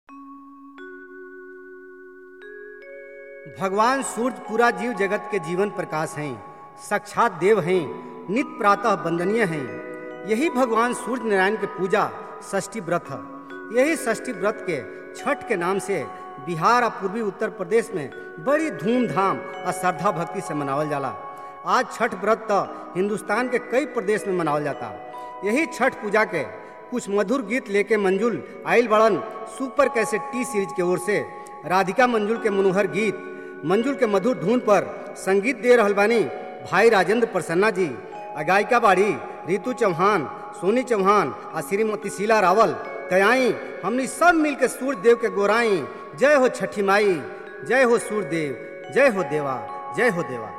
भगवान सूर्य पूरा जीव जगत के जीवन प्रकाश हैं साक्षात देव हैं नित प्रातः वंदनीय हैं यही भगवान सूर्य नारायण के पूजा षष्ठी व्रत है यही षष्ठी व्रत के छठ के नाम से बिहार और पूर्वी उत्तर प्रदेश में बड़ी धूमधाम और श्रद्धा भक्ति से मनावल जाला आज छठ व्रत तो हिंदुस्तान के कई प्रदेश में मनावल जाता यही छठ पूजा के कुछ मधुर गीत लेके मंजुल आइल बड़न सुपर कैसे टी सीरीज के ओर से राधिका मंजुल के मनोहर गीत मंजुल के मधुर धुन पर संगीत दे रहल बानी भाई राजेंद्र प्रसन्ना जी आ गायिका बाड़ी रितु चौहान सोनी चौहान आ श्रीमती शीला रावल तयाई हमनी सब मिल के सूर्य देव के गोराई जय हो छठी माई जय हो सूर्य देव जय हो देवा जय हो देवा